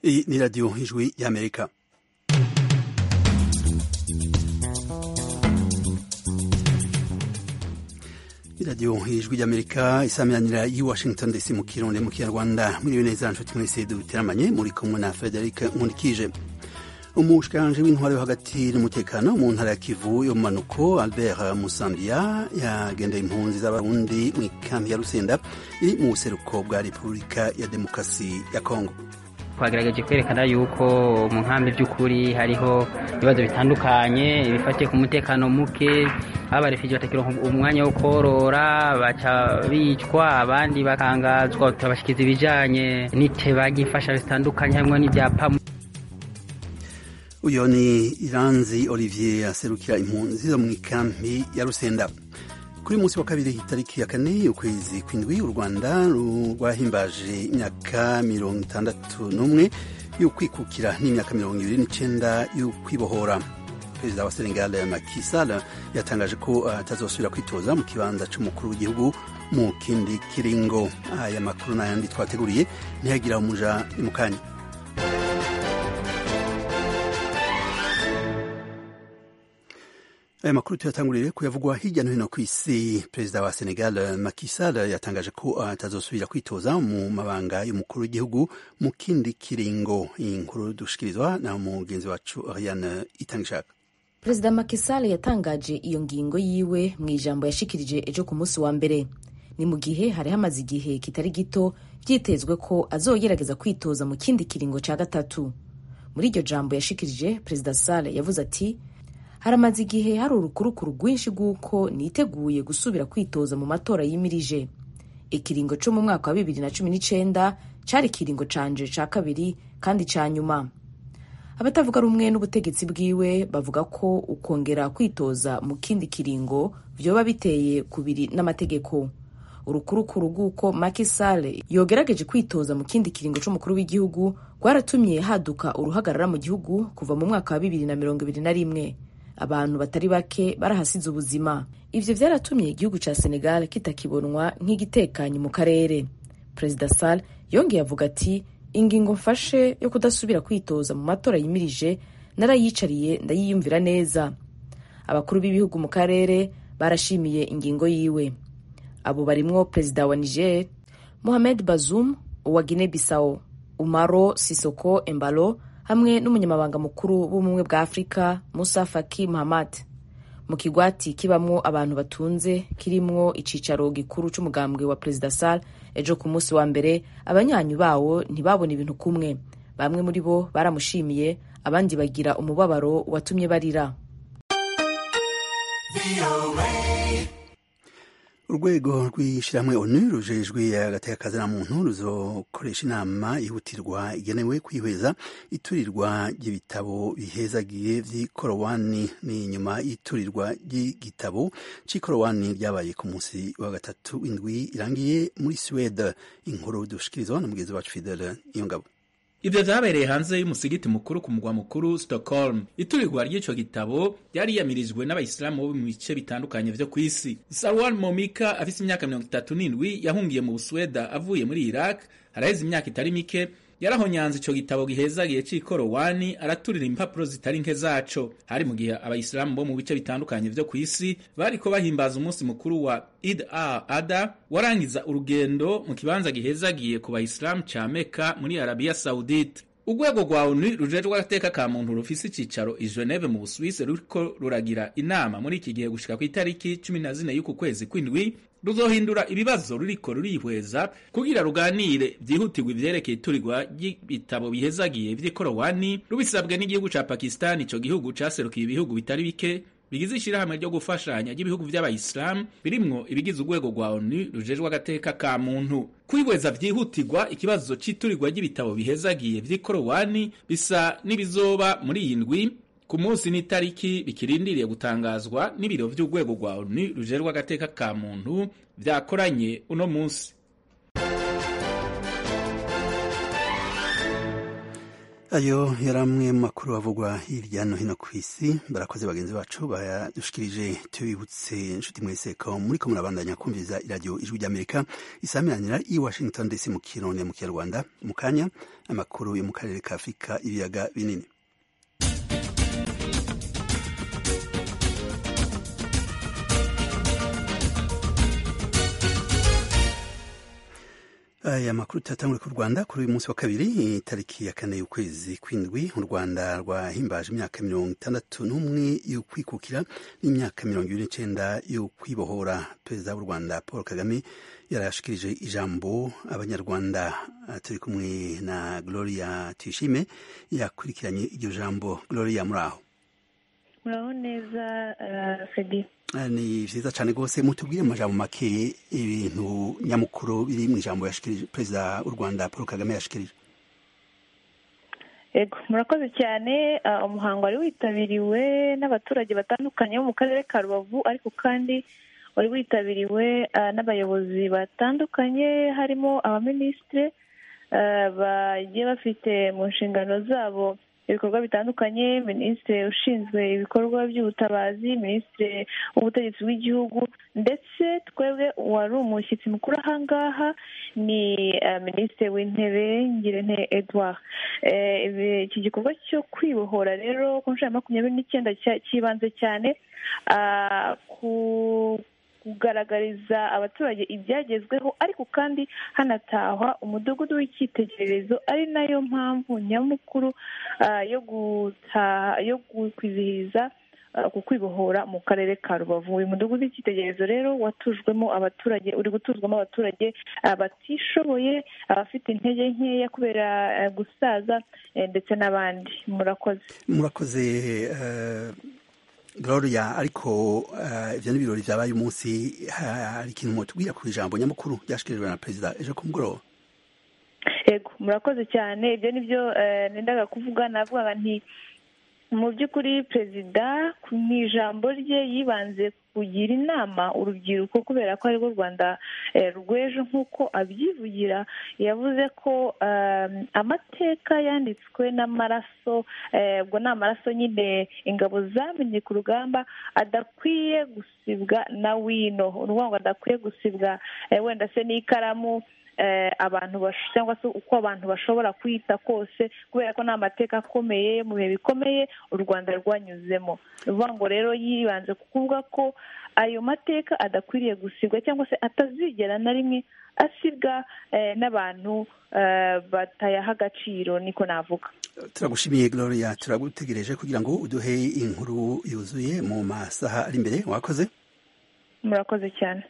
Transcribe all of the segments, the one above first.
Iyi ni radiyo ijwi y'amerika iradiyo ijwi ry'amerika isamiranira y'i washington dc mu kirundi mu kinyarwanda mwiriwe neza nshuti mwese duteramanye muri kumwe na frederic nkurikije umushikiranje w'intwaro yo hagati n'umutekano mu ntara ya kivu yo mu manuko albert musambiya yagendeye impunzi z'abarundi mu ikambi ya rusenda iri mu buseruko bwa repubulika ya demokarasi ya kongo twagerageje kwerekana yuko mu nkambi by'ukuri hariho ibibazo bitandukanye bifatiye ku mutekano muke abarefije batakironka umwanya wo korora baca bicwa abandi bakangazwa turabashikiza ibijanye n'iteba ry'imfasha zitandukanye harimo n'ibyapa uyo ni iranzi olivier aserukira impunzi zo mu ikambi ya rusenda kuri munsi wa kabiri itariki ya kane ukwezi kw'indwi u rwanda rwahimbaje imyaka mirongo itandatu n'umwe y'ukwikukira n'imyaka mirongo ibiri n'icenda y'ukwibohora perezida wa senegal Macky Sall yatangaje ko atazosubira kwitoza mu kibanza c'umukuru w'igihugu mu kindi kiringo aya makuru n'ayandi twateguriye ntiyagira umuja ni mu kanya aya makuru tuyatangurire kuyavugwa hirya no hino ku isi perezida wa senegal Macky Sall yatangaje ko atazosubira kwitoza mu mabanga y'umukuru w'igihugu mu kindi kiringo iyi nkuru dushikirizwa na mugenzi wacu Ariane Itangishaka perezida Macky Sall yatangaje iyo ngingo yiwe mu ijambo yashikirije ejo ku munsi wa mbere ni mu gihe hari hamaze igihe kitari gito byitezwe ko azogerageza kwitoza mu kindi kiringo cya gatatu muri iryo jambo yashikirije perezida Sall yavuze ati haramaze igihe hari urukurukuru rwinshi rw'uko niteguye gusubira kwitoza mu matora yimirije ikiringo cyo mu mwaka wa bibiri na cumi n'icenda cari ikiringo canje ca kabiri kandi ca nyuma abatavuga rumwe n'ubutegetsi bwiwe bavuga ko ukongera kwitoza mu kindi kiringo vyoba biteye kubiri n'amategeko urukurukuru rw'uko Macky Sall yogerageje kwitoza mu kindi kiringo c'umukuru w'igihugu rwaratumye haduka uruhagarara mu gihugu kuva mu mwaka wa bibiri na mirongo ibiri na rimwe abantu batari bake barahasize ubuzima ivyo vyaratumye igihugu ca senegal kitakibonwa nk'igitekanye mu karere perezida sall yongeye avuga ati ingingo mfashe yo kudasubira kwitoza mu matora yimirije narayicariye ndayiyumvira neza abakuru b'ibihugu mu karere barashimiye ingingo yiwe abo barimwo perezida wa niger mohamed bazoum uwa guinea bissau umaro sisoko embalo hamwe n'umunyamabanga mukuru w'ubumwe bwa afurika musa faki muhammad mu kigwati kibamwo abantu batunze kirimwo icicaro gikuru c'umugambwe wa perezida sal ejo ku munsi wa mbere abanyanyu bawo ntibabona ibintu kumwe bamwe muri bo baramushimiye abandi bagira umubabaro watumye barira urwego rw'ishyirahamwe onu rujejwe agateka na muntu ruzokoresha inama yihutirwa igenewe kwihweza iturirwa ry'ibitabo bihezagiye vy'ikorowani ni nyuma y'iturirwa ry'igitabo c'ikorowani ryabaye ku munsi wa gatatu w'indwi irangiye muri Swede inkuru dushikirizwa na mugenzi wacu Fidele Iyongabo ivyo vyabereye hanze y'umusigiti mukuru ku mugwa mukuru Stockholm iturirwa ry'ico gitabo ryari yamirijwe n'abayisilamu bo mu bice bitandukanye vyo kw'isi Salwan Momika afise imyaka mirongo itatu n'indwi yahungiye mu Busweda avuye muri Iraq haraheze imyaka itari mike yarahonyanze ico gitabo gihezagiye c'ikorowani araturira impapuro zitari nke zaco hari mu gihe abayisilamu bo mu bice bitandukanye vyo kw'isi bariko bahimbaza umunsi mukuru wa Eid al-Adha warangiza urugendo mu kibanza gihezagiye ku bayisilamu ca Mecca muri Arabia Saudite urwego rwa ONU rujejwe agateka ka muntu rufise icicaro i Geneve mu Busuwisi ruriko ruragira inama muri iki gihe gushika ku itariki cumi na zine y'uku kwezi kw'indwi ruzohindura ibibazo ruriko rurihweza kugira ruganire vyihutirwa ivyerekeye iturirwa ry'ibitabo bihezagiye vy'ikorowani rubisabwe n'igihugu ca Pakistan ico gihugu caserukiye ibihugu bitari bike bigize ishirahamwe ryo gufashanya ry'ibihugu vy'abayisilamu birimwo ibigize urwego rwa ONU rujejwe agateka ka muntu kwihweza vyihutirwa ikibazo c'iturirwa ry'ibitabo bihezagiye vy'ikorowani bisa n'ibizoba muri iyi ndwi ku munsi n'itariki bikirindiriye gutangazwa n'ibiro vy'urwego rwa ONU rujerwa agateka ka muntu vyakoranye uno munsi ayo yari amwe mu makuru avugwa hirya no hino ku isi barakoze bagenzi bacu bayadushikirije tubibutse inshuti mwese ko muri ko murabandanya kumviriza iradiyo ijwi ry'amerika isamiranira i washington dc mu kirundi mu kinyarwanda mu kanya amakuru yo mu karere ka afurika ibiyaga binini aya makuru tuyatangure ku rwanda kuri uyu munsi wa kabiri itariki ya kane y'ukwezi kw'indwi u rwanda rwahimbaje imyaka mirongo itandatu n'umwe yo kwikukira n'imyaka mirongo ibiri n'icenda yo kwibohora perezida w'u rwanda paul kagame yarashikirije ijambo abanyarwanda turi kumwe na gloria tuyishime yakurikiranye iryo jambo gloria muri aho muraho neza fedi ni vyiza cane rwose mutubwire mu majambo make ibintu nyamukuru biri mu ijambo yashikirije perezida w'u rwanda paul kagame yashikirije yego murakoze cyane umuhango wari witabiriwe n'abaturage batandukanye bo mu karere ka rubavu ariko kandi wari witabiriwe n'abayobozi batandukanye harimo abaminisitiri bagiye bafite mu nshingano zabo ibikorwa bitandukanye minisitiri ushinzwe ibikorwa by'ubutabazi minisitiri w'ubutegetsi bw'igihugu ndetse twebwe wari umushyitsi mukuru ahangaha ni minisitiri w'intebe ngirente edouard iki gikorwa cyo kwibohora rero ku nshuro ya makumyabiri n'icyenda cyibanze cyane ku kugaragariza abaturage ibyagezweho ariko kandi hanatahwa umudugudu w'icyitegererezo ari nayo mpamvu nyamukuru yo gutaha yo kwizihiza ku kwibohora mu karere ka rubavu uyu mudugudu w'icyitegererezo rero watujwemo abaturage uri gutuzwamo abaturage batishoboye abafite intege nkeya kubera gusaza ndetse n'abandi murakoze murakoze gloria ariko ibyo ni ibirori byabaye umunsi hari ikintu mutubwira ku ijambo nyamukuru ryashikirijwe na perezida ejo ku mugoroba yego murakoze cyane ibyo ni byo nendaga kuvuga navugaga nti mu by'ukuri perezida mu ijambo rye yibanze kugira inama urubyiruko kubera ko arirwo rwanda rw'ejo nk'uko abyivugira yavuze ko amateka yanditswe n'amaraso ubwo ni amaraso nyine ingabo zamenye ku rugamba adakwiye gusibwa na wino ni ukuvuga ngo adakwiye gusibwa wenda se n'ikaramu abantu cyangwa se uko abantu bashobora kwita kose kubera ko ni amateka akomeye mu bihe bikomeye u rwanda rwanyuzemo ni ukuvuga ngo rero yibanze kuvuga ko ayo mateka adakwiriye gusibwa cyangwa se atazigera na rimwe asibwa n'abantu batayaha agaciro niko navuga turagushimiye gloria turagutegereje kugira ngo uduhe inkuru yuzuye mu masaha ari imbere wakoze murakoze cyane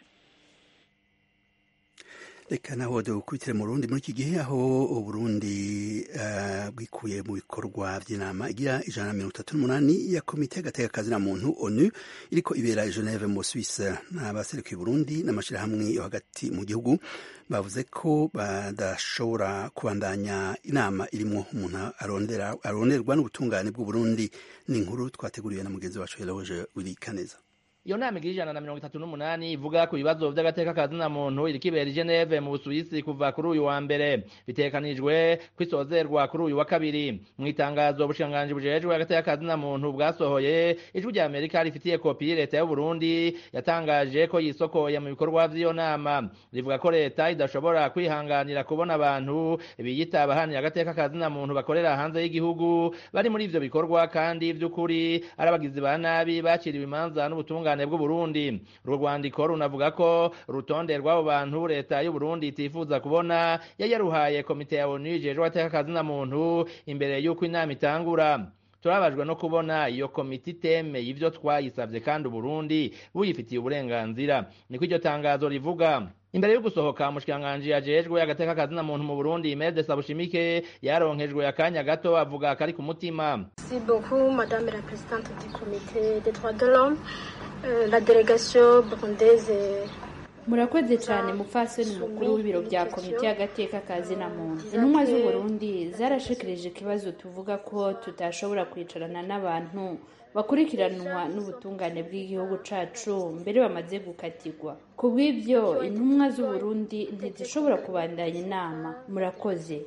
reka naho dukubitire mu rundi muri iki gihe aho uburundi bwikuye mu bikorwa by'inama igira ijana na mirongo itatu n'umunani ya komite y'agatekakazi na muntu onu iriko ibera i geneve mu suisse n'abaserukiye burundi n'amashyirahamwe yo hagati mu gihugu bavuze ko badashobora kubandanya inama irimo umuntu aronderwa n'ubutungane bw'uburundi ni inkuru twateguriwe na mugenzi wacu yarahoje uri kaneza iyo nama igira ijana na mirongo itatu n'umunani ivuga ku bibazo by'agateka ka zina muntu iriko ibera i geneve mu busuwisi kuva kuri uyu wa mbere bitekanijwe kwisozerwa kuri uyu wa kabiri mu itangazo ubushikiranganji bujejwe agateka ka zina muntu bwasohoye ijwi rya amerika rifitiye kopi leta y'uburundi yatangaje ko yisokoye mu bikorwa vy'iyo nama rivuga ko leta idashobora kwihanganira kubona abantu biyita abahanira agateka ka zina muntu bakorera hanze y'igihugu bari muri ivyo bikorwa kandi vy'ukuri ari abagizi ba nabi baciriwe imanza n'ubutungane ubutungane bw'uburundi urwo rwandiko runavuga ko urutonde rw'abo bantu leta y'uburundi itifuza kubona yari yaruhaye komite ya onu ijejwe agateka kazina muntu imbere y'uko inama itangura turabajwe no kubona iyo komite itemeye ivyo twayisavye kandi uburundi buyifitiye uburenganzira niko iryo tangazo rivuga imbere yo gusohoka umushikiranganji ajejwe agateka kazina muntu mu burundi mede sabushimike yaronkejwe akanya gato avuga kari ku mutima Merci beaucoup, Madame la Présidente du Comité des droits de l'homme. Euh, la délégation burundaise est murakoze cyane mupfasoni mukuru w'ibiro bya komite y'agateka ka zina muntu intumwa z'uburundi zarashikirije ikibazo tuvuga ko tutashobora kwicarana n'abantu bakurikiranwa n'ubutungane bw'igihugu cacu mbere bamaze gukatirwa ku bw'ibyo intumwa z'uburundi ntizishobora kubandanya inama murakoze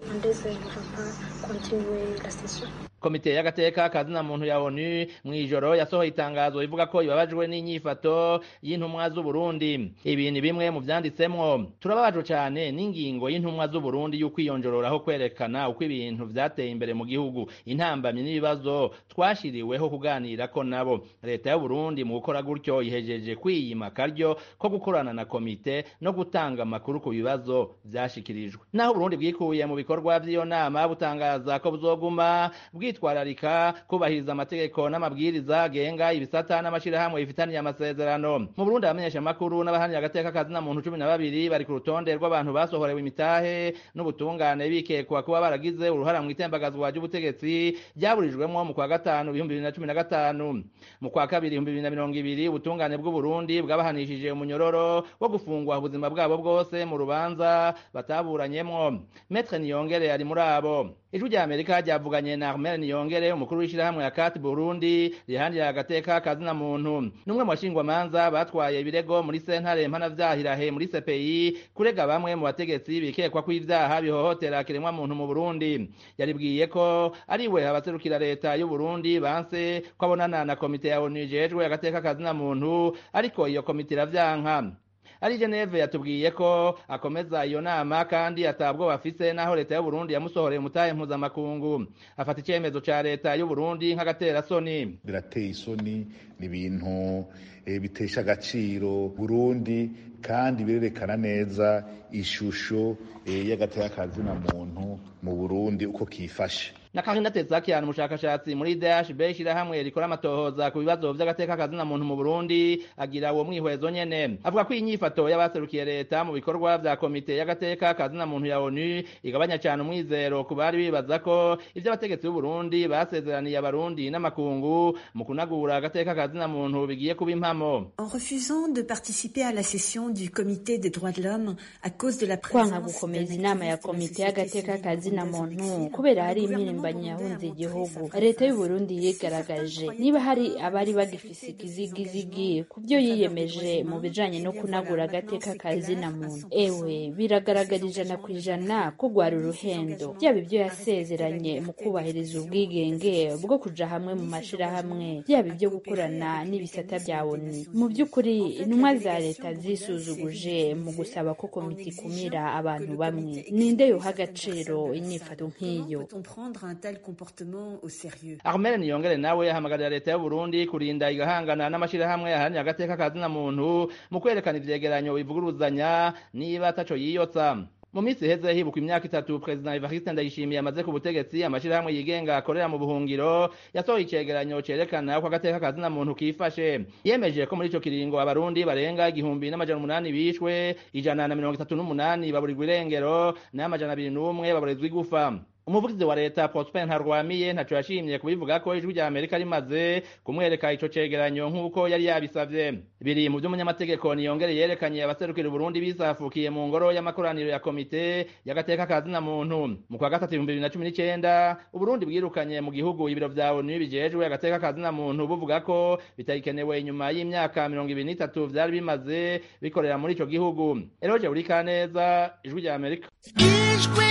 komite y'agateka kazina muntu ya onu mw'ijoro yasohoye itangazo ivuga ko ibabajwe n'inyifato y'intumwa z'uburundi ibi ni bimwe mu vyanditsemwo turababajwe cane n'ingingo y'intumwa z'uburundi y'ukwiyonjororaho kwerekana uko ibintu vyateye imbere mu gihugu intambamyi n'ibibazo twashiriweho kuganirako nabo leta y'uburundi mu gukora gutyo ihejeje kwiyima akaryo ko gukorana na komite no gutanga amakuru ku bibazo vyashikirijwe naho uburundi bwikuye mu bikorwa vy'iyo nama butangaza ko buzoguma bwitwararika kubahiriza amategeko n'amabwiriza agenga ibisata n'amashirahamwe bifitaniye amasezerano mu burundi abamenyesha amakuru n'abahanira agateka kazina muntu cumi na babiri bari ku rutonde rw'abantu basohorewe imitahe n'ubutungane bikekwa kuba baragize uruhara mu itembagazwa ry'ubutegetsi ryaburijwemwo mu kwa gatanu ibihumbi bibiri na cumi na gatanu mu kwa kabiri ibihumbi bibiri na mirongo ibiri ubutungane bw'uburundi bwabahanishije umunyororo wo gufungwa ubuzima bwabo bwose mu rubanza bataburanyemwo metre niyongere ari muri abo ijwi rya amerika ryavuganye na armel niyongere umukuru w'ishirahamwe ya kat burundi rihandira agateka kazina muntu n'umwe mu bashingwamanza batwaye ibirego muri sentare mpanavyaha muri cpi kurega bamwe mu bategetsi bikekwa ko ivyaha bihohotera kiremwa muntu mu burundi yaribwiye ko ari we abaserukira leta y'uburundi banse ko abonana na komite ya onu ijejwe agateka kazina muntu ariko iyo komite iravyanka ari Geneve yatubwiye ko akomeza iyo nama kandi atabwo bafise naho leta y'u Burundi yamusohoreye umutahe mpuzamakungu afata icyemezo ca leta y'u Burundi nk'agatera soni birateye isoni ni ibintu e, bitesha agaciro Burundi kandi birerekana neza ishusho e, y'agateka kazina muntu mu Burundi uko kifashe na Karina Tezakian umushakashatsi muri DHB ishirahamwe rikora amatohoza ku bibazo vy'agateka kazina muntu mu Burundi agira uwo mwihwezo nyene avuga ko inyifato y'abaserukiye leta mu bikorwa vya komite y'agateka kazina muntu ya ONU igabanya cyane umwizero ku bari bibaza ko ivyo abategetsi b'u Burundi basezeraniye abarundi n'amakungu mu kunagura agateka kazina muntu bigiye kuba impamo En refusant de participer à la session du comité des droits de l'homme à cause de la kwanga présence gukomeza inama ya komite y'agateka kazina muntu kubera hari impirimbanyi yahunze igihugu leta y'u Burundi yigaragaje niba hari abari bagifise ikizigizigi ku byo yiyemeje mu bijanye no kunagura agateka kazina muntu ewe biragaragara ijana ku ijana ko rwari uruhendo byaba ibyo yasezeranye mu kubahiriza ubwigenge bwo kuja hamwe mu mashirahamwe byaba ibyo gukorana n'ibisata bya ONU mu by'ukuri intumwa za leta zisuzuguje mu gusaba ko komite ikumira abantu bamwe ninde yoha agaciro inyifato nk'iyo Peut-on prendre un tel comportement au sérieux Armel Niyongere nawe ahamagarira leta y'u Burundi kurinda igahangana n'amashirahamwe aharanira agateka kazina muntu mu kwerekana ivyegeranyo bivuguruzanya niba ataco yiyotsa mu minsi iheze hibukwa imyaka itatu perezida Evariste Ndayishimiye amaze ku butegetsi amashirahamwe yigenga akorera mu buhungiro yasohoye icegeranyo cerekana ko agateka kazina muntu kifashe yemeje ko muri ico kiringo abarundi barenga igihumbi n'amajana umunani bishwe ijana na mirongo itatu n'umunani baburirwa irengero n'amajana abiri n'umwe baburizwa igufa umuvugizi wa leta Prosper Ntarwamiye ntaco yashimye kubivuga ko ijwi rya Amerika rimaze kumwereka ico cegeranyo nk'uko yari yabisavye biri mu vy'umunyamategeko niyongere yerekanye abaserukira Burundi bisafukiye mu ngoro y'amakoraniro ya komite y'agateka kazina muntu mu kwa gatatu ibihumbi bibiri na cumi n'icenda Uburundi bwirukanye mu gihugu ibiro vya ONU bijejwe agateka kazina muntu buvuga ko bitagikenewe inyuma y'imyaka mirongo ibiri n'itatu vyari bimaze bikorera muri ico gihugu Eroje Burikaneza ijwi rya Amerika ijwi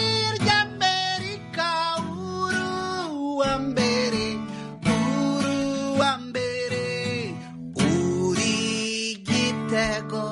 ry'amerika uruwa mbere uruwa mbere uri gitego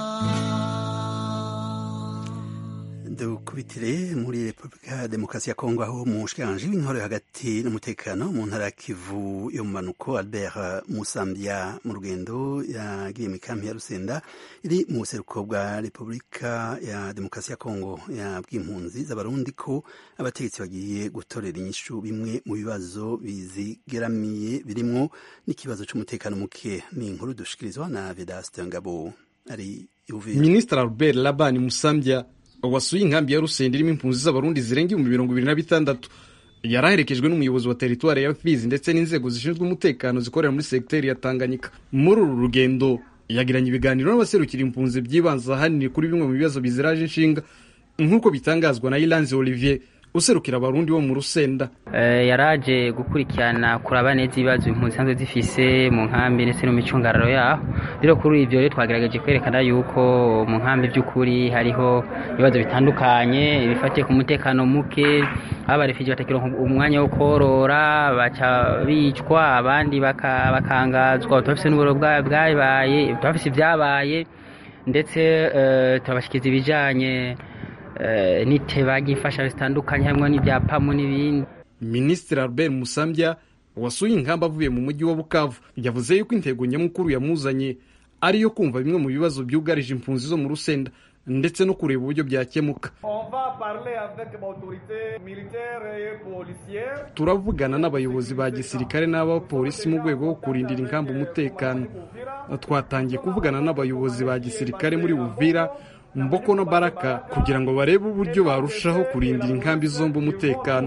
dukubitire muri repubulika ya demokarasi ya kongo aho umushikiranganji w'intore hagati n'umutekano mu ntara ya kivu yo mu manuko albert musambya mu rugendo yagiye mu ikampi ya rusenda iri mu buseruko bwa repubulika ya demokarasi ya kongo yabwiye impunzi z'abarundi ko abategetsi bagiye gutorera inyishu bimwe mu bibazo bizigeramiye birimwo n'ikibazo c'umutekano muke ni inkuru dushikirizwa na vedaste ngabo ari Uvira. minisitiri albert labani musambya wasuye inkambi ya rusenda irimo impunzi z'abarundi zirenga ibihumbi mirongo ibiri na bitandatu yari aherekejwe n'umuyobozi wa teritwari ya fizi ndetse n'inzego zishinzwe umutekano zikorera muri segiteri ya tanganyika muri uru rugendo yagiranye ibiganiro n'abaserukira impunzi byibanze ahanini kuri bimwe mu bibazo biziraje inshinga nk'uko bitangazwa na iranzi olivier userukira abarundi bo mu rusenda yaraje gukurikirana kuraba neza ibibazo impunzi zisanzwe zifise mu nkambi ndetse no mu micungararo yaho rero kuri ibyo rero twagerageje kwerekana yuko mu nkambi by'ukuri hariho ibibazo bitandukanye bifatiye ku mutekano muke abarefije batakironka umwanya wo korora baca bicwa abandi bakangazwa bafise n'uburo bwabaye bafise ibyabaye ndetse turabashyikiza ibijyanye n'iteba ry'imfasha zitandukanye harimo n'ibyapamu n'ibindi minisitiri albert musambya wasuye ingamba avuye mu mujyi wa bukavu yavuze yuko intego nyamukuru yamuzanye ariyo kumva bimwe mu bibazo byugarije impunzi zo mu rusenda ndetse no kureba uburyo byakemuka turavugana n'abayobozi ba gisirikare n'abapolisi mu rwego rwo kurindira ingamba umutekano twatangiye kuvugana n'abayobozi ba gisirikare muri buvira mboko no baraka kugira ngo barebe uburyo barushaho kurindira inkambi zombi umutekano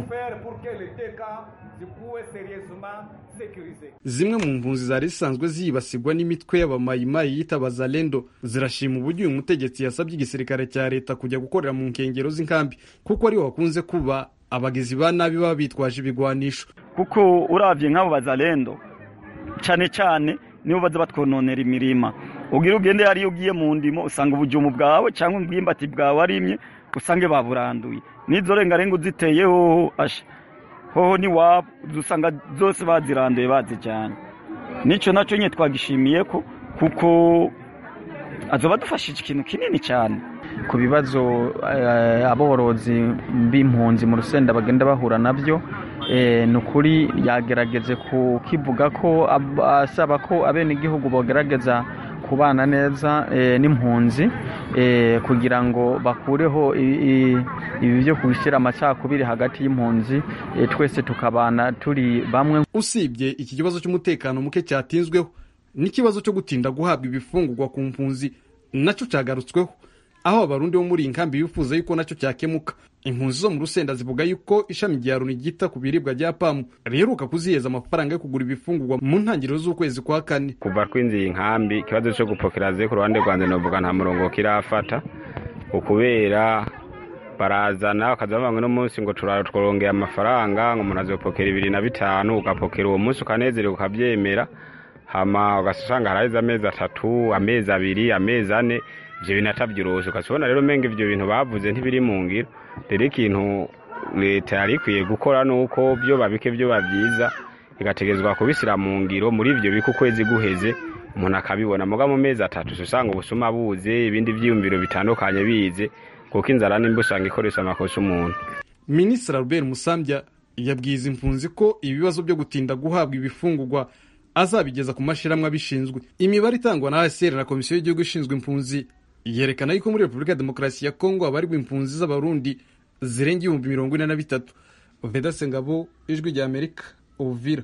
zimwe mu mpunzi zari zisanzwe zibasirwa n'imitwe y'abamayimayi yita bazalendo zirashima uburyo uyu mutegetsi yasabye igisirikare cya leta kujya gukorera mu nkengero z'inkambi kuko ariho hakunze kuba abagizi ba nabi baba bitwaje ibigwanisho kuko urabye nk'abo bazalendo cyane cyane nibo baza batwononera imirima ubwira ugende hariyo ugiye mu ndimo usanga ubujumu bwawe cyangwa ubwimbati bwawe arimye usange baburanduye n'izo rengarenga uziteye hoho asha hoho n'iwabo usanga zose baziranduye bazijyanye nicyo nacyo nyine twagishimiye ko kuko azoba dufashije ikintu kinini cyane ku bibazo aborozi b'impunzi mu rusenda bagenda bahura nabyo ni ukuri yagerageze kukivuga ko asaba ko abenegihugu bagerageza kubana neza n'impunzi kugira ngo bakureho ibi byo gushyira amacakubiri hagati y'impunzi twese tukabana turi bamwe usibye iki kibazo cy'umutekano muke cyatinzweho n'ikibazo cyo gutinda guhabwa ibifungurwa ku mpunzi nacyo cyagarutsweho aho abarundi bo muri iyi nkambi bifuza yuko nacyo cyakemuka impunzi zo mu rusenda zivuga yuko ishami rya loni ryita ku biribwa rya pamu riheruka kuziheza amafaranga yo kugura ibifungurwa mu ntangiriro z'ukwezi kwa kane kuva twinjiye inkambi ikibazo cyo gupokera ze ku ruhande rwanjye novuga nta murongo kirafata ukubera barazana bakaza bavuga uno munsi ngo turarongera amafaranga ngo umuntu azopokera ibiri na bitanu ugapokera uwo munsi ukanezerewe ukabyemera hama ugasanga haraheze amezi atatu amezi abiri amezi ane ibyo bintu atabyoroshe ukabona rero umenga ibyo bintu bavuze ntibiri mu ngiro rero ikintu leta yari ikwiye gukora ni uko byo babike byo babyiza igategerezwa kubishyira mu ngiro muri ibyo bika ukwezi guheze umuntu akabibona muga mu mezi atatu usanga ubusuma buze ibindi byiyumviro bitandukanye bize kuko inzara nimba usanga ikoresha amakosa umuntu minisitiri albert musambya yabwiye izi impunzi ko ibibazo byo gutinda guhabwa ibifungurwa azabigeza ku mashyirahamwe abishinzwe imibare itangwa na hcr na komisiyo y'igihugu ishinzwe impunzi yerekana yuko muri repubulika ya demokarasi ya kongo habarirwa impunzi z'abarundi zirenga ibihumbi mirongo ine na bitatu vedase ngabo ijwi rya amerika uvira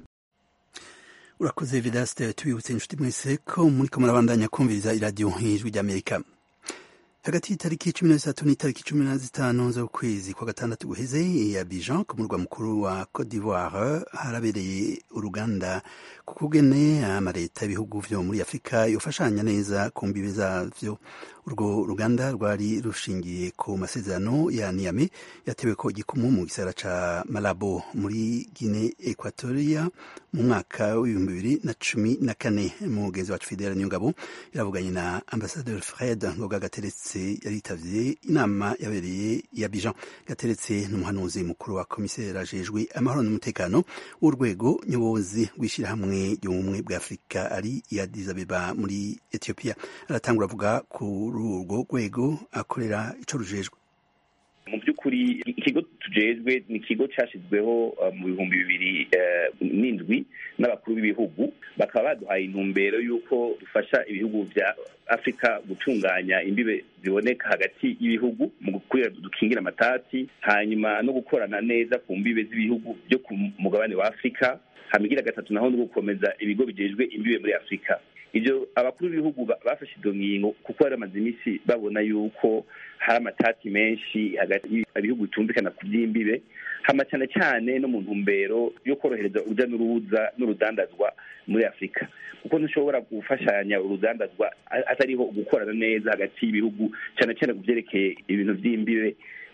urakoze vedaste tubibutse inshuti mwese ko muri ko murabandanya kumviriza iradiyo ijwi rya amerika hagati y'itariki cumi na zitatu n'itariki cumi na zitanu z'ukwezi kwa gatandatu guheze ya bijan ku murwa mukuru wa cote d'ivoire harabereye uruganda ku kugene amaleta y'ibihugu vyo muri afurika yofashanya neza ku mbibe zavyo urwo ruganda rwari rushingiye ku masezerano ya niame yatewe ko igikumu mu gisagara ca malabo muri guine equatoria mu mwaka w'ibihumbi bibiri na cumi na kane mugenzi wacu fidela niyongabo yaravuganye na ambasaderi fred ngoga gateretse yaritavye inama yabereye ya bijan gateretse n'umuhanuzi mukuru wa komiseri ajejwe amahoro n'umutekano w'urwego nyobozi rw'ishyirahamwe ry'ubumwe bwa afurika ari iya dizabeba muri etiyopiya aratangura avuga kuri urwo rwego akorera ico rujejwe mu by'ukuri ikigo tujejwe ni ikigo cyashyizweho mu bihumbi bibiri n'indwi n'abakuru b'ibihugu bakaba baduhaye intumbero y'uko dufasha ibihugu bya afurika gutunganya imbibe ziboneka hagati y'ibihugu mu gukurira dukingira amatati hanyuma no gukorana neza ku mbibe z'ibihugu byo ku mugabane wa afurika hamigira gatatu naho no gukomeza ibigo bijejwe imbibe muri afurika ibyo abakuru b'ibihugu bafashe izo ngingo kuko bari bamaze iminsi babona yuko hari amatati menshi hagati ibihugu bitumvikana ku by'imbibe hama cyane cyane no mu ntumbero yo korohereza urujya n'uruza n'urudandazwa muri afurika kuko ntushobora gufashanya urudandazwa atariho gukorana neza hagati y'ibihugu cyane cyane ku byerekeye ibintu by'imbibe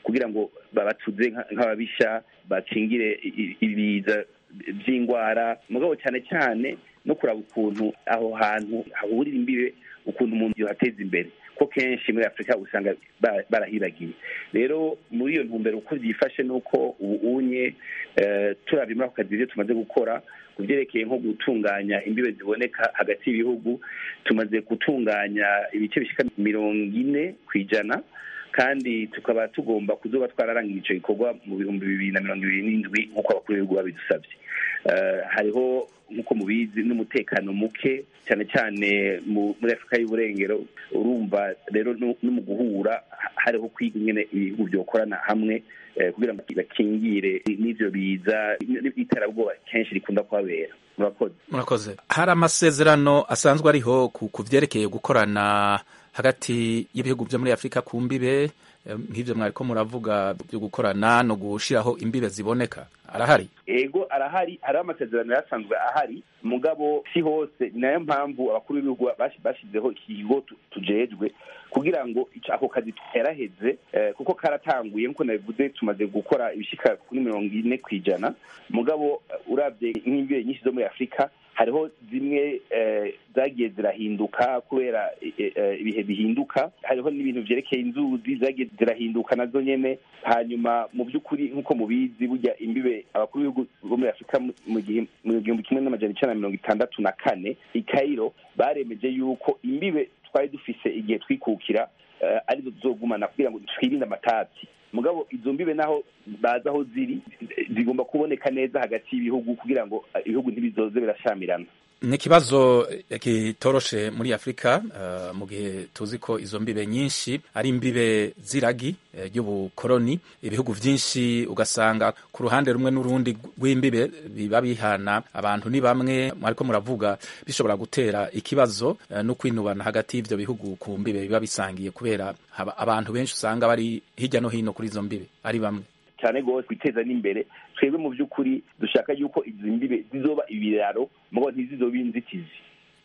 kugira ngo babatuze nka- nk'ababisha bakingire i- i- ibiza by'indwara mugabo cyane cyane no kuraba ukuntu aho hantu hahurira imbibe ukuntu umuntu yohateza imbere ko kenshi muri afurika usanga ba- barahiragiye rero muri iyo ntumbero uko byifashe ni uko ubu unye eh, turabye muri ako kazi ibyo tumaze gukora ku byerekeye nko gutunganya imbibe ziboneka hagati y'ibihugu tumaze gutunganya ibice bishyika mirongo ine ku ijana kandi tukaba tugomba kuzoba twararangira icyo gikorwa mu bihumbi bibiri na mirongo ibiri n'indwi nk'uko abakuru b'ibihugu babidusabye Eh, hariho nk'uko mubizi n'umutekano muke cyane cyane mu- muri afurika y'uburengero urumva rero no no mu guhura ha- hariho kwiga ingene ibihugu byokorana hamwe eh, kugira ngo bakingire n'ivyo biza n'iterabwoba kenshi rikunda kuhabera murakoze murakoze hari amasezerano asanzwe ariho ku ku vyerekeye gukorana hagati y'ibihugu vyo muri afurika ku mbibe eh, nk'ivyo mwariko muravuga byo gukorana no gushiraho imbibe ziboneka arahari ego arahari hariho amasezerano yasanzwe ahari mugabo si hose ni nayo mpamvu abakuru b'ibihugu bashi- bashizeho ikigo tu- tujejwe kugira ngo ico- ako kazi tuheraheze eh, kuko karatanguye nk'uko nabivuze tumaze gukora ibishika kuri mirongo ine ku ijana mugabo eh, uravye nk'imbibe nyinshi zo muri afurika hariho zimwe eh, zagiye zirahinduka kubera eh, eh, ibihe bihinduka hariho n'ibintu vyerekeye inzuzi zagiye zirahinduka nazo nyene hanyuma mu by'ukuri nk'uko mubizi burya imbibe abakuru b'ibihugu bo muri afurika mu- mu gihe- mu gihumbi kimwe n'amajana icenda na mirongo itandatu na kane i kairo baremeje yuko imbibe twari dufise igihe twikukira eh, arizo tuzogumana kugira ngo twirinde amatati mugabo izo mbibe naho bazi aho ziri zigomba kuboneka neza hagati y'ibihugu kugira ngo eh, ibihugu ntibizoze birashamirana ni ikibazo eh, kitoroshe muri afurika eh, mu gihe tuzi ko izo mbibe nyinshi ari imbibe z'iragi eh, ry'ubukoroni ibihugu vyinshi ugasanga ku ruhande rumwe n'urundi rw'imbibe biba bihana abantu ni bamwe ariko muravuga bishobora gutera ikibazo eh, no kwinubana hagati y'ivyo bihugu ku mbibe biba bisangiye kubera haba- abantu benshi usanga bari hirya no hino kuri izo mbibe ari bamwe cyane rwose kwiteza n'imbere twebwe mu by'ukuri dushaka yuko izi mbibe zizoba ibiraro mugabo ntizizobe inzitizi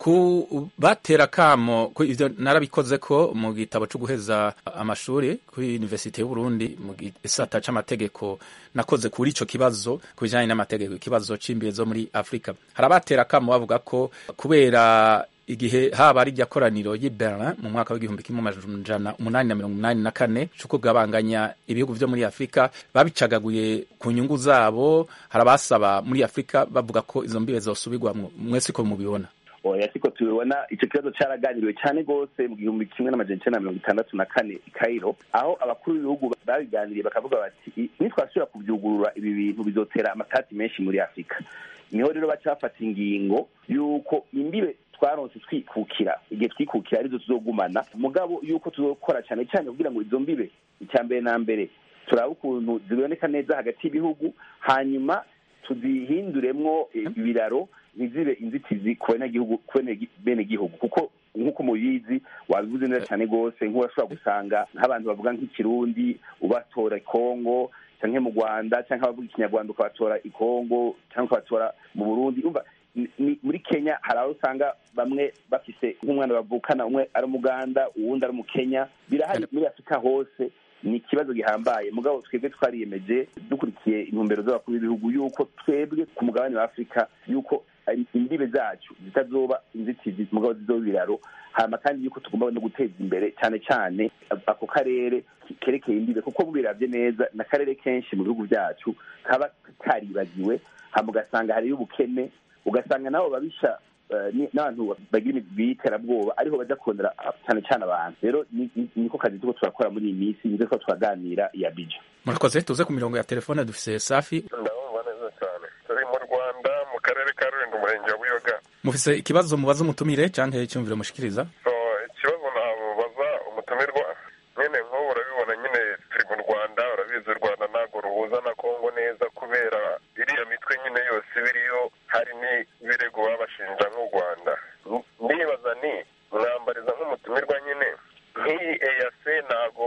ku batera kamo ku ivyo narabikoze ko mu gitabo cyo guheza amashuri kuri Universite y'u Burundi mu gisata c'amategeko nakoze kuri ico kibazo ku bijanye n'amategeko ikibazo c'imbibe zo muri Afrika hari abatera kamo bavuga ko kubera igihe haba ari koraniro y'i Berlin mu mwaka w'igihumbi kimwe amajana umunani na mirongo umunani na kane co kugabanganya ibihugu vyo muri Afrika babicagaguye ku nyungu zabo hari abasaba muri Afrika bavuga ko izo mbibe zosubirwamwo mwese ko mubibona oya siko tubibona icyo kibazo cyaraganiriwe cyane rwose mu gihumbi kimwe n'amajana icenda na mirongo itandatu na kane i kairo aho abakuru b'ibihugu babiganiriye bakavuga bati "I- nitwasubira kubyugurura ibi bintu bizotera amatati menshi muri afurika niho rero baca bafata ingingo y'uko imbibe twaronse twikukira igihe twikukira arizo tuzogumana mugabo y'uko tuzokora cyane cyane kugira ngo izo mbibe icya mbere na mbere turabe ukuntu ziboneka neza hagati y'ibihugu hanyuma tuzihinduremwo ibiraro ntizibe inzitizi ku banyagihugu ku bene- benegihugu kuko nk'uko mubizi wabivuze neza cyane rwose nk'urashobora gusanga nk'abantu bavuga nk'ikirundi ubatora kongo canke mu rwanda canke abavuga ikinyarwanda ukabatora i kongo canke ukabatora mu burundi umva ni- ni- muri kenya hari aho usanga bamwe bafise nk'umwana bavukana umwe ari umuganda uwundi ari umukenya birahari muri afurika hose ni ikibazo gihambaye mugabo twebwe twariyemeje dukurikiye intumbero z'abakuru b'ibihugu yuko twebwe ku mugabane wa afurika yuko imbibe zacu zitazoba inzitizi mugabo zizoba ibiraro hama kandi yuko tugomba no guteza imbere cyane cyane ako karere kerekeye imbibe kuko bubiravye neza ni akarere kenshi mu bihugu byacu kaba karibagiwe hama ugasanga hariyo ubukene ugasanga nabo babisha eh, ni- n'abantu bagira imigwi y'iterabwoba ariho baja kurondera ah, cyane cyane abantu rero ni- ni- niko kazi turiko turakora muri iyi minsi nizo ko turaganira iya bija murakoze tuze ku mirongo ya telefone dufise safi ndabumva neza cyane turi mu rwanda mu karere ka rulindo umurenge wa buyoga mufise ikibazo mubaza umutumire canke icyumviro mushikiriza so ikibazo namubaza umutumirwa nyine nk'ubu urabibona nyine turi mu rwanda urabizi u rwanda ntabwo ruhuza na kongo neza kubera iriya mitwe nyine yose ibiriyo hari n'ibirego babashinja nk'u rwanda ndibaza ni mwambariza nk'umutumirwa nyine nk'iyi eyase ntabwo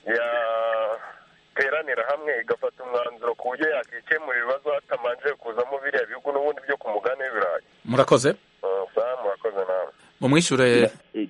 yateranira hamwe igafata umwanzuro ku buryo yakikemura ibibazo hatamanje kuzamo biriya bihugu n'ubundi byo ku mugani w'ibirayi murakoze Uh, sawa murakoze nawe mumwishure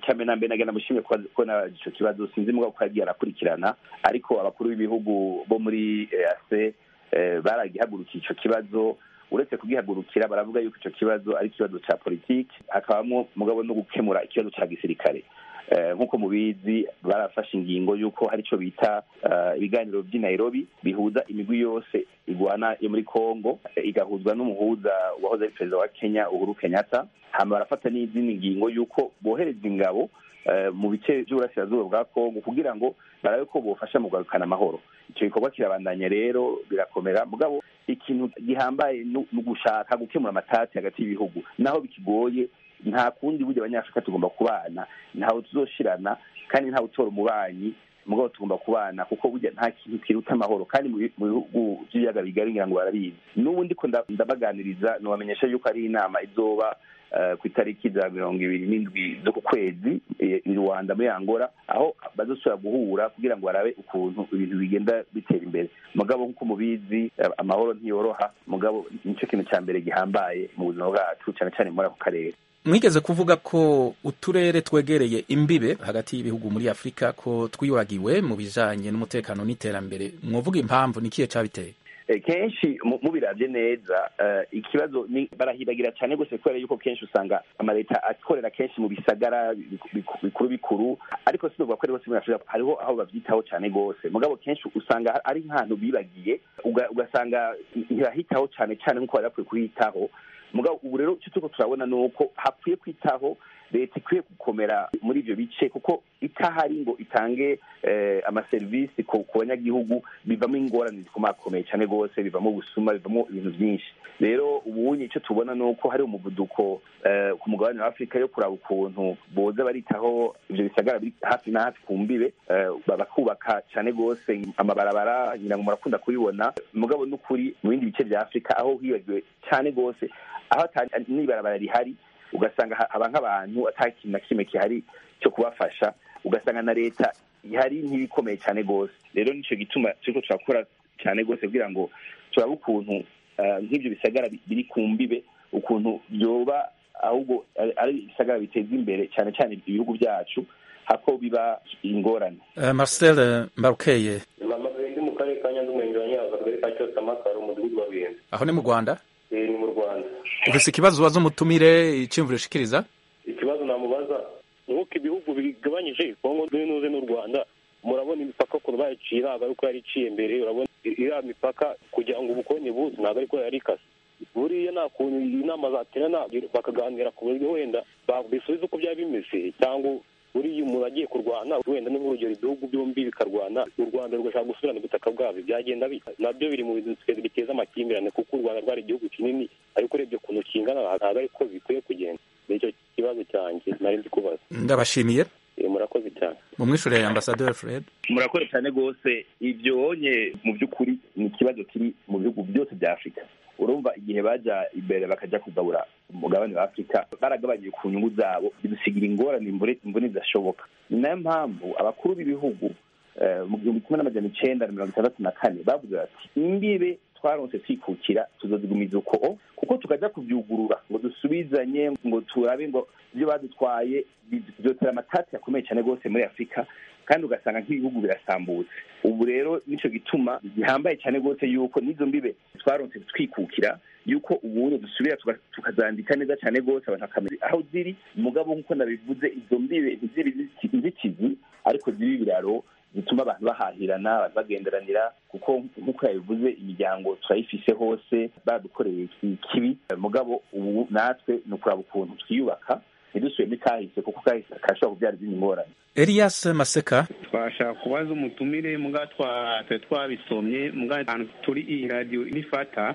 cyane na mbere nagenda mushimye ko na ico kibazo sinzi mugabo ko yagiye arakurikirana ariko abakuru b'ibihugu bo muri EAC baragihagurukiye ico kibazo uretse kugihagurukira baravuga yuko ico kibazo ari ikibazo ca politiki hakabamwo mugabo no gukemura ikibazo ca gisirikare nk'uko mubizi barafashe ingingo y'uko hari icyo bita ibiganiro by'i Nairobi bihuza imigwi yose igwana yo muri congo igahuzwa n'umuhuza wahoze ari perezida wa kenya uhuru kenyatta hama barafata n'izindi ngingo y'uko bohereza ingabo mu bice by'uburasirazuba bwa congo kugira ngo barabe ko bofasha mu kugarukana amahoro icyo gikorwa kirabandanya rero birakomera mugabo ikintu gihambaye ni ugushaka gukemura amatati hagati y'ibihugu naho bikigoye nta kundi burya abanyafurika tugomba kubana ntawe tuzoshirana kandi ntawe utora umubanyi mugabo tugomba kubana kuko burya nta kintu kiruta amahoro kandi mu bihugu by'ibiyaga bigari ngira ngo barabizi n'ubu ndiko ndabaganiriza nubamenyesha yuko ari inama izoba ku itariki za mirongo ibiri n'indwi zo ku kwezi i rwanda muri angola aho bazosubira guhura kugira ngo barabe ukuntu ibintu bigenda bitera imbere mugabo nk'uko mubizi amahoro ntiyoroha mugabo nicyo kintu cya mbere gihambaye mu buzima bwacu cyane cyane muri ako karere mwigeze kuvuga ko uturere twegereye imbibe hagati y'ibihugu muri afurika ko twibagiwe mu bijanye n'umutekano n'iterambere mwovuga impamvu ni kihe cabiteye kenshi mubiravye neza ikibazo ni barahibagira cyane gose kubera yuko kenshi usanga amaleta akorera kenshi mu bisagara bikuru bikuru ariko sinovuga ko ari hose muri afurika hariho aho bavyitaho cyane gose mugabo kenshi usanga ari nk'ahantu bibagiye ugasanga ntibahitaho cyane cyane nk'uko bari bakwiye kuhitaho mugabo ubu rero icyo turiko turabona ni uko hakwiye kwitaho leta ikwiye gukomera muri ivyo bice kuko itahari ngo itange amaserivisi ku banyagihugu bivamo ingorane zikomakomeye cyane rwose bivamo ubusuma bivamo ibintu byinshi rero ubunye icyo tubona ni uko hari umuvuduko ku mugabane wa afurika yo kuraba ukuntu boza baritaho ivyo bisagara biri hafi na hafi ku mbibe bakubaka cyane rwose amabarabara ngira ngo murakunda kubibona mugabo n'ukuri mu bindi bice vya afurika aho hibagiwe cyane rwose aho n'ibarabara rihari ugasanga haba nk'abantu ata kintu na kimwe gihari cyo kubafasha ugasanga na leta ihari ntibikomeye cyane rwose rero nicyo gituma turiko turakora cyane rwose kugira ngo turabe ukuntu nk'ibyo bisagara biri ku mbibe ukuntu byoba ahubwo ari ibisagara biteza imbere cyane cyane ibihugu byacu hako biba ingorane marcel mbarukeye ndi mu karere ka nyanza umurenge wa nyanza akagari ka cyose amakaro umudugudu wa bihenze aho ni mu rwanda ni mu rwanda ufise ikibazo ubaza umutumire iciyumviro ushikiriza ikibazo namubaza nk'uko ibihugu bigabanyije kongo n'uze n'u rwanda murabona imipaka ukuntu bayicira aba ariko yari iciye mbere urabona iriya mipaka kugira ngo ubukonye buze ntabwo ariko yari ikase buriya nta kuntu inama zaterana bakaganira ku buryo wenda bisubiza uko byaba bimeze cyangwa buriya umuntu agiye kurwana wenda ni nk'urugero ibihugu byombi bikarwana u rwanda rugashaka gusubirana ubutaka bwabyo byagenda bita nabyo biri mu bintu biteza amakimbirane kuko u rwanda rwari igihugu kinini ariko urebye ukuntu kingana ntabwo ariko bikwiye kugenda nicyo kibazo cyanjye nari ndi kubaza ndabashimiye murakoze cyane mu mwishure ambasaderi fred murakoze cyane rwose ibyonye mu by'ukuri ni ikibazo kiri mu bihugu byose bya afurika urumva igihe baja imbere bakajya kugabura umugabane wa afurika baragabanyije ku nyungu zabo bidusigira ingorane imbone zidashoboka ni nayo mpamvu abakuru b'ibihugu mu gihumbi kimwe n'amajana icenda na mirongo itandatu na kane bavuze bati imbibe twaronse twikukira tuzozigumiza uko kuko tukajya kubyugurura ngo dusubizanye ngo turabe ngo ibyo badutwaye byotera amatati akomeye cyane rwose muri afurika kandi ugasanga nk'ibihugu birasambutse ubu rero nicyo gituma gihambaye cyane rwose yuko n'izo mbibe twaronse twikukira yuko ubundi dusubira tukazandika neza cyane rwose abantu bakamenya aho ziri mugabo nk'uko nabivuze izo mbibe ntizibe inzitizi ariko zibe ibiraro bituma abantu bahahirana abantu bagenderanira kuko nk'uko yabivuze imiryango turayifise hose badukoreye ikibi mugabo ubu natwe ni ukuraba ukuntu twiyubaka ntidusubiremo ikahise kuko kahise karashobora kubyara izindi ngorane elias maseka twashaka kubaza umutumire muga twari twabisomye muga ahantu turi iyi radiyo nifata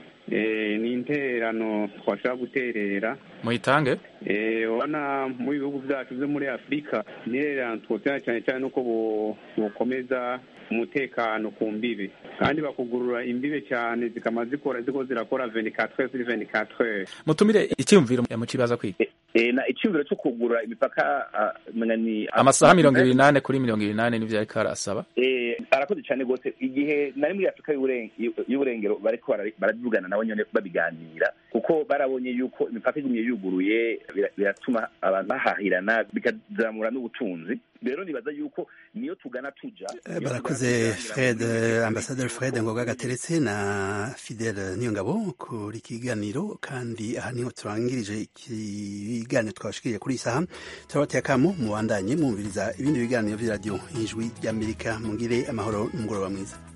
ni intererano twashaka guterera muyitange urabona mu bihugu byacu byo muri afurika intererano twotera cyane cyane nuko bukomeza umutekano ku mbibe kandi bakugurura imbibe cyane zikama zikora ziko zirakora 24 sur 24 mutumire icyumviro mu kibaza kwiga Eh, na icyumviro cyo kugura imipaka ah, menga ni amasaha mirongo ibiri n'ane kuri mirongo ibiri n'ane nivyo ariko arasaba Eh, arakoze cyane rwose igihe nari muri afurika y'Uburen- y'u- y'uburengero bariko bara- baravugana nabo nyene babiganira kuko barabonye yuko imipaka igumye yuguruye bira- biratuma abantu bahahirana bikazamura n'ubutunzi rero nibaza yuko niyo tugana tuja Eh, barakoze fred eh, ambasaderi fred ngoga gateretse na fidele niyongabo kuri kiganiro kandi aha niho turangirije ikiganiro twabashikiriye kuri iyi saha turabateye akamo mubandanye mwumviriza ibindi biganiro vy'iradiyo ijwi ry'amerika mugire amahoro n'umugoroba mwiza